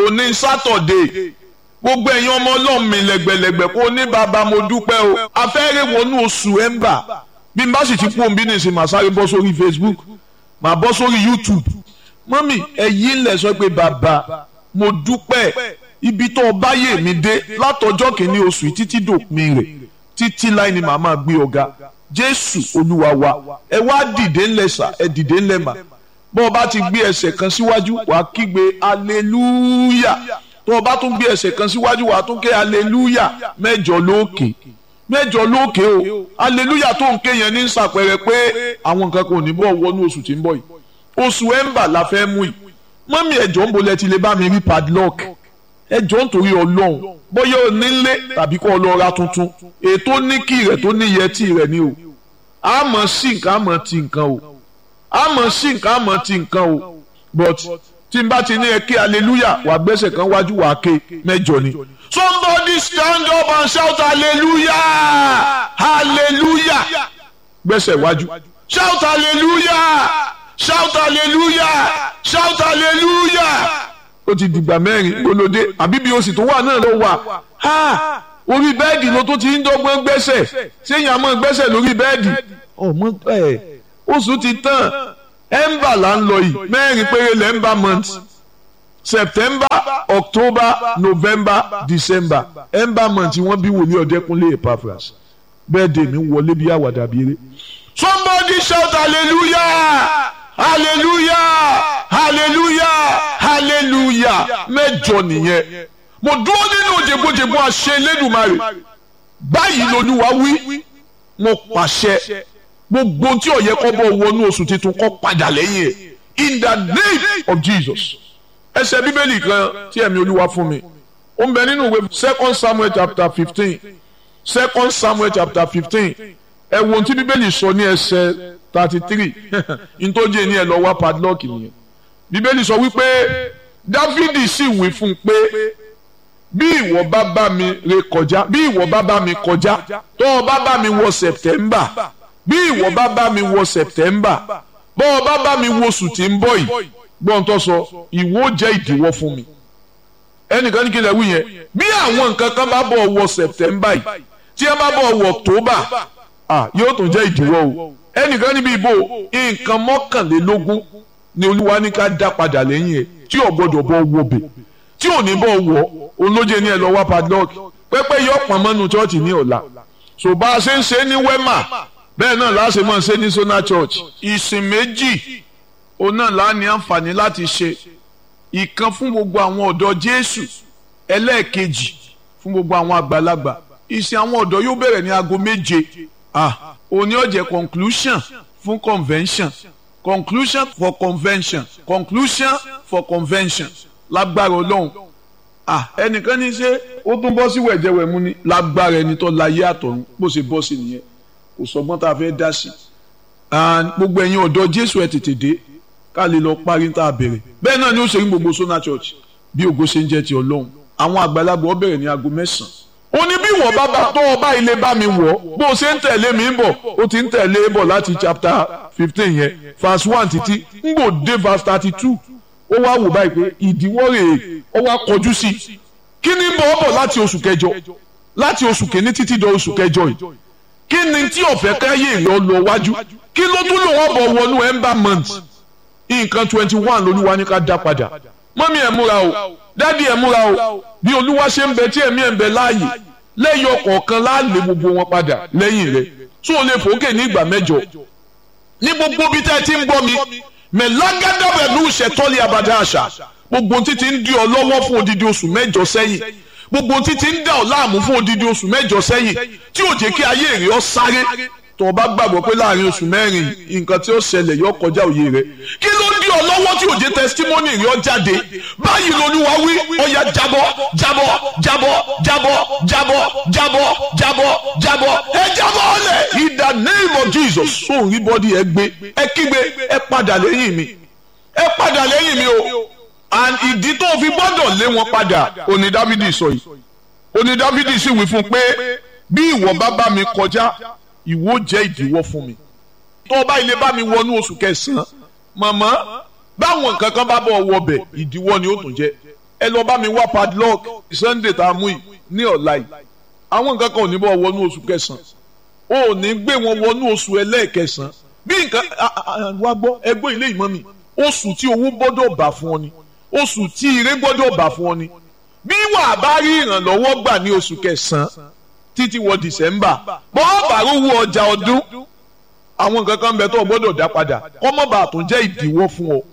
òní sátọ̀dé gbogbo ẹ̀yin ọmọ ọlọ́run mi lẹ́gbẹ̀lẹ́gbẹ̀ kó ní bàbá mo dúpẹ́ o afẹ́rẹ́ wọnú oṣù ẹ̀ńbà bí n bá sì ti kú òun bí nìsín màá sáré bọ́ sórí Facebook màá bọ́ sórí YouTube mọ́mì ẹ̀yin lẹ̀ sọ pé bàbá mo dúpẹ́ ibi tó o bá yè mí dé látọjọ́ kìíní oṣù yìí títí dòpin rẹ̀ títí láì ní màá máa gbé ọ̀gá Jésù Olúwa wa ẹ wá dìde ńlẹ̀ sà ẹ dìde ńlẹ̀ mà bó o bá ti gbé ẹsẹ̀ kan síwájú wàá kígbe hallelujah tó o bá tún gbé ẹsẹ̀ kan síwájú wàá tún ké hallelujah mẹ́jọ lókè mẹ́jọ lókè o hallelujah tó ń ké yẹn ní sàpẹrẹ pé àwọn nǹkan kan ò ní bọ̀ wọnú oṣù tí ń bọ̀ yìí oṣù ẹ̀ńbà la fẹ́ mú yìí mọ́mí ẹ̀jọ̀ ń bolẹ̀ ti lè bá mi rí padlock ẹ̀jọ̀ nítorí ọlọ́run bóyá o nílé tàbí kó o lọ ra tuntun ètò níkì rẹ̀ tó ní yẹtì rẹ̀ ni o àmọ́ sí nǹkan àmọ́ ti nǹkan o àmọ́ sí nǹkan àmọ́ ti nǹkan o but tí n bá ti ní ẹ kí hallelujah wà gbẹ́sẹ̀ kan wájú wà ké mẹ́jọ ni. somebody stand up and shout hallelujah hallelujah gbẹ́sẹ̀ wájú shout hallelujah shout hallelujah shout hallelujah ó ti dìgbà mẹ́rin gbólódé àbí bí o sì tó wà náà ló wà ha orí bẹ́ẹ̀dì ló tó ti ń dọ́gbọ́n gbẹ́sẹ̀ séyìn àmọ́ gbẹ́sẹ̀ lórí bẹ́ẹ̀dì ọmọ ẹ̀ oṣù ti tán ẹ̀ńbà là ń lọ yìí mẹ́rin péré lẹ́ńbà month september october november december ẹ̀ńbà month wọ́n bí wòlíì ọ̀dẹ́kunlé epaphras bẹ́ẹ̀dẹ̀ mi wọlé bí àwàdà bí eré. somebody shout hallelujah hallelujah hallelujah hallelujah mẹ́jọ nìyẹn mo dúró nínú jẹgbọjẹgbọ àṣẹ Elédùmarè báyìí lolúwa wí mo pàṣẹ gbogbo tí ó yẹ kó bọ́ wọnú oṣù tuntun kó padà lẹ́yìn ẹ̀ in the name of Jesus ẹsẹ̀ bíbélì kan tí ẹ̀mí olúwa fún mi ó ń bẹ nínú ìwé second Samuel chapter fifteen second Samuel chapter fifteen ẹ wo ohun tí bíbélì sọ ní ẹsẹ̀ thirty three ntọ́jú ẹni ẹ lọ wá padlock nìyẹn bíbélì sọ wípé dávidi sì wí fún un pé bí ìwọ bá bá mi ré kọjá bí ìwọ bá bá mi kọjá tó o bá bá mi wọ september bí ìwọ bá bá mi wọ september bó o bá bá mi wọ oṣù tí ń bọ̀ yìí gbọ́n tó sọ ìwọ jẹ́ ìdíwọ́ fún mi ẹnìkan ní kí lè wí yẹn bí àwọn nǹkan kan bá bọ̀ wọ september yìí tí ẹ bá bọ̀ wọ october ah yóò tún jẹ́ ìdíwọ́ o ẹnìkan níbi ìbò nǹkan mọ́kànlélógún ni olúwa ní ká dá padà lẹ́yìn ẹ̀ tí ò gbọ́dọ̀ bọ́ wọbẹ̀ tí ò ní bọ́ wọ olóje ní ẹ lọ wá padlock pẹ́pẹ́ yọ pọ̀n mọ́nu chọ́ọ̀chì ní ọ̀la so bá a ṣe ń ṣe ní wema bẹ́ẹ̀ náà láṣẹ mọ́ ṣe ní sona church ìsìn méjì òun náà lá ní àǹfààní láti ṣe ìkan fún gbogbo àwọn ọ̀dọ́ jésù ẹlẹ́ẹ̀kejì fún gbogbo àwọn àgbàlagbà ìsìn àwọn ọ̀dọ́ yóò bẹ̀rẹ̀ ní aago méje ah òní ó jẹ́ conclusion fún convention conclusion for convention conclusion for convention lágbára ọlọ́run ah ẹnìkan ní ṣe ó tún bọ́ sí wẹ̀jẹ̀wẹ̀mú ni lágbára ẹni tó láyé àtọ̀run bó ṣe bọ́ sí nìyẹn kò sọgbọ́n tá a fẹ́ dá sí gbogbo ẹ̀yin ọ̀dọ́ jésù ẹ̀ tètè dé ká lè lọ parí tá a bẹ̀rẹ̀ bẹ́ẹ̀ náà ni ó ṣe ní gbogbo sona church bí ògo ṣe ń jẹ́ ti ọlọ́run àwọn àgbàlagbà ó bẹ̀rẹ̀ ní aago mẹ́sàn-án ó ní bí wọ́n bá bá tó ọba ilé bá mi wọ̀ bó o ṣe ń tẹ̀lé mi ń bọ̀ ó ti ń tẹ̀lé bọ̀ láti chapter fifteen yẹn verse one títí ń gbò dé verse thirty two ó wá wò báyìí pé ìdíwọ́ rèé ó wá kọjú sí i kí ni ń bọ̀ ọ́ bọ̀ láti oṣù kẹjọ láti oṣù kìíní títí dọ oṣù kẹjọ yìí kí ni tí ọ̀fẹ́ káyé ìyọ́ lọ wájú kí ló tún lò wọ́n bọ̀ wọnú ember month nǹkan twenty one lolúwa ní ká dá padà mọ́mí ẹ̀ múra o dádì ẹ̀ múra o bí olúwa ṣe ń bẹ tí ẹ̀mí ẹ̀ ń bẹ láàyè lẹ́yìn ọ̀kọ̀ọ̀kan láàlè gbogbo wọn padà lẹ́yìn rẹ̀ tó o lè fòókè ní ìgbà mẹ́jọ ní gbogbo bí tẹ́ ẹ ti ń gbọ́ mi mẹ̀lágádàbẹ̀lú ṣẹ̀tọ́lì abàdá àṣà gbogbo títí ń di ọ lọ́wọ́ fún odidi oṣù mẹ́jọ sẹ́yìn gbogbo títí ń dà ọ láàmú fún odidi oṣù mẹ́jọ sẹ́yìn tí ò jẹ́ kí ayé rẹ̀ ọ sáré tó o bá gbàgbọ́ pé láàrin oṣù mẹ́rin nǹkan tí ó ṣẹlẹ̀ yọ kọjá òye rẹ̀ kí ló dí ọ lọ́wọ́ tí ò jẹ́ testimony rẹ̀ ọ jáde báyìí lolúwa wí ọya jábọ́ jábọ́ jábọ́ jábọ́ jábọ́ jábọ́ jábọ́ jábọ́ ẹ jábọ́ ọlẹ̀ in the name of Jesus sóun rí bọ́dí ẹ gbé ẹ kígbe ẹ padà lẹ́yìn mi ẹ padà lẹ́yìn mi o and ìdí tó fi gbọ́dọ̀ lé wọn padà òní Dávidi sọ yìí òní Dávidi sì wí fún pé bí ìwọ bá bá mi kọjá ìwọ jẹ́ ìdíwọ́ fún mi tó o bá ilé bá mi wọnú oṣù kẹsàn-án màmá báwọn nǹkan kan bá bọ̀ wọbẹ̀ ìdíwọ́ ni ó tún jẹ́ ẹ lọ bá mi wá padlock sunday tá a mú yìí ní ọ̀la yìí àwọn nǹkan kan ò ní bọ́ wọnú oṣù kẹsàn-án o ò ní gbé wọn wọnú oṣù ẹlẹ́ẹ̀kẹsàn-án bí nǹkan wá gbọ́ ẹgbẹ́ ilé ìmọ̀ mi oṣù tí owó gbọ́dọ̀ bà fún ọ ni oṣù tí ire gbọ́dọ̀ bà fún ọ ni bí wàá bá rí ìrànlọ́wọ́ gbà ní oṣù kẹsàn-án títí wọ december bọ́ọ̀ bá rówó ọjà ọdún àwọn nǹkan kan bẹ tó o gbọ́dọ̀ dá padà kọ́mọ́bà tó jẹ́ ìdíwọ́ fún ọ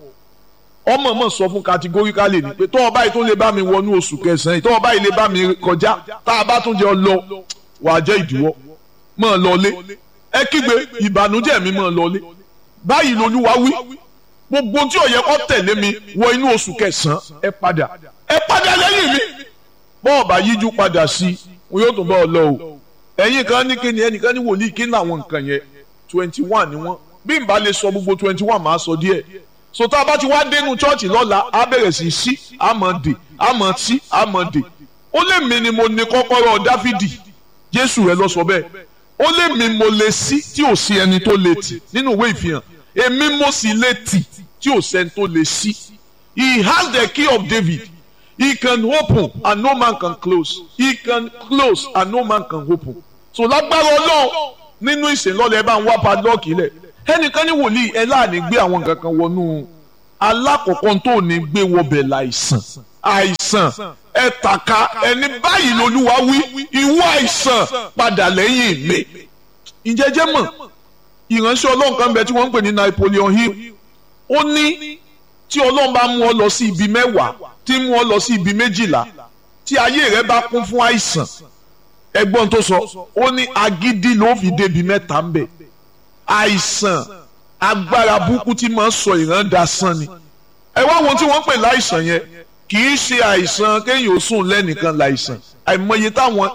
ọmọ mọ̀ sọ fún categorically ni pé tó o báyìí tó lè bá mi wọnú oṣù kẹsàn-án tó o báyìí lè bá mi kọjá tá a bá tún jẹ ọ lọ wàá jẹ́ ìdíwọ́ mọ̀ ọ́ lọlé ẹ kígbe ìbànújẹ́ mi mọ̀ ọ́ lọlé báyìí lolúwa wí gbogbo tí ó yẹ kó tẹ̀lé mi wọ inú oṣù kẹsàn-án ẹ padà ẹ padà lẹ́yìn mi bọ́ọ̀ bá yíjú padà sí wọn yóò tún bá ọ lọ o ẹ̀yin kan ní kíni ẹnìkan ní wòlíì kí ní àwọn nǹkan yẹn twenty one ni wọ́n bí n bá lè sọ gbogbo twenty one máa sọ díẹ̀ so tá a bá ti wá dénú chọ́ọ̀chì lọ́la á bẹ̀rẹ̀ sí sí àmọ́ dè àmọ́ tí àmọ́ dè ó lè mi ni mo ní kọ́kọ́rọ́ dáfídì jésù rẹ lọ sọ bẹ́ẹ̀ ó lè mi mo lè sí tí ò sí ẹni tó lè tì nínú ìwé ìfihàn èmi mo sì lè tì tí ò sẹ́ni tó lè sí he has the key of david he can open and no man can close he can close and no man can open so lágbára ọlọ́run nínú ìsìnlọ́lẹ̀ ẹ bá ń wá padlọ́ọ̀kì lẹ̀ ẹnìkan ní wòlíì ẹ láàánú gbé àwọn nǹkan kan wọnú alákọ̀ọ́kọ́ tó ní gbé wọbẹ̀ láìsàn àìsàn ẹ tàka ẹni báyìí lolúwa wí ìwọ àìsàn padà lẹ́yìn mi ìjẹ́jẹ́ mọ̀ ìránṣẹ́ ọlọ́run kan bẹ tí wọ́n ń pè ní Napoleon Hill ó ní tí ọlọ́run bá mú ọ lọ sí ibi mẹ́wàá tí mú ọ lọ sí ibi méjìlá tí ayé rẹ bá kún fún àìsàn ẹgbọ́n tó sọ ó ní agídí ló fi débi mẹ́ta ń bẹ̀ àìsàn agbára burúkú tí máa ń sọ ìran dasán ni ẹ wá wọn tí wọ́n pè láìsàn yẹn kì í ṣe àìsàn kéèyàn ó sùn lẹ́nìkan láìsàn àìmọye táwọn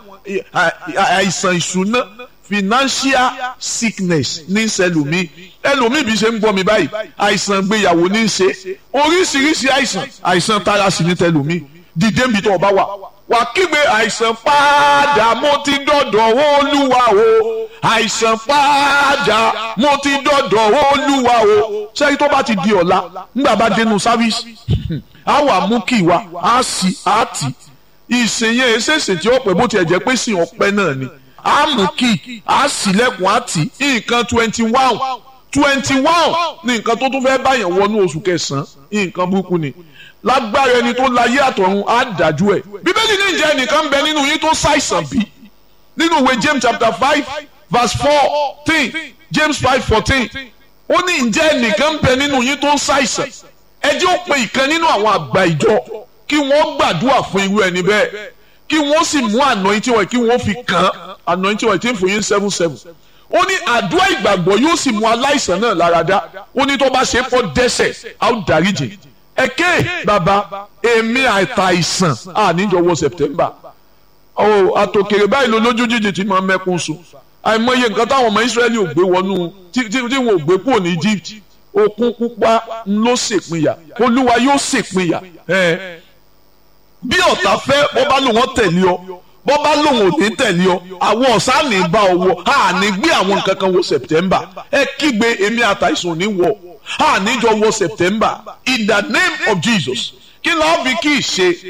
àìsàn ìṣúná financial sickness ní sẹlòmí ẹlòmíì bí ṣe ń gbọ́ mi báyìí àìsàn gbéyàwó ní í ṣe oríṣiríṣi àìsàn àìsàn tara sí ní tẹlòmí dìde nbí tó o bá wà wà kígbe àìsàn padà mo ti dọ̀dọ̀ olúwa o àìsàn padà mo ti dọ̀dọ̀ olúwa o sẹ́yìn tó bá ti di ọ̀la nígbà bá dénú sáfíìsì á wà mú kí wa á sì á tì ìsèyàn èsèsè tí ó pẹ́ bó tiẹ̀ jẹ́ pé sìn ọpẹ́ náà ni á mú kí á sì lẹ́kùn á tì nǹkan twenty one twenty one ní nǹkan tó tún fẹ́ báyàn wọnú oṣù kẹsàn-án nǹkan burúkú ni lágbára ẹni tó láyé àtọ̀run á dájú ẹ̀ bíbélì ní ìjẹ́ ẹnìkan ń bẹ nínú yín tó ṣàìsàn bí nínú ìwé James chapter five verse fourteen James five fourteen ó ní ìjẹ́ ẹnìkan ń bẹ nínú yín tó ń ṣàìsàn ẹ jẹ́ ó pe ìkan nínú àwọn àgbà ìjọ kí wọ́n gbàdúrà fún irú ẹni bẹ́ẹ̀ kí wọ́n sì mú anointing oil kí wọ́n fi kàn án anointing oil tí ń fún yín seven seven ó ní àdúrà ìgbàgbọ́ yóò sì mú aláìsàn náà lára dá ó ní tó bá ṣe é fọ́ dẹ́ṣẹ̀ á ó dáríjì ẹ̀kẹ́ bàbá èmi àìtàìsàn àníjọwọ́ September ọ̀ àtòkèrè báyìí ló lójú jíjì tí máa mẹ́kún sùn àìmọye nǹkan táwọn ọmọ Israẹli ò gbé wọnú tí wọn ò gbé kúrò ní Egypt òkun pupa ló ṣèpínyà olúwa yóò ṣèpínyà bí ọ̀tá fẹ́ bọ́ bá lòun tẹ̀lé ọ bọ́ bá lòun ò ní tẹ̀lé ọ àwọn ọ̀sán ní bá ọ wọ a ní gbé àwọn nǹkan kan wọ September ẹ kígbe èmi àtàìsàn ní wọ a níjọ wọ September in the name of Jesus kí ló fi kí ì ṣe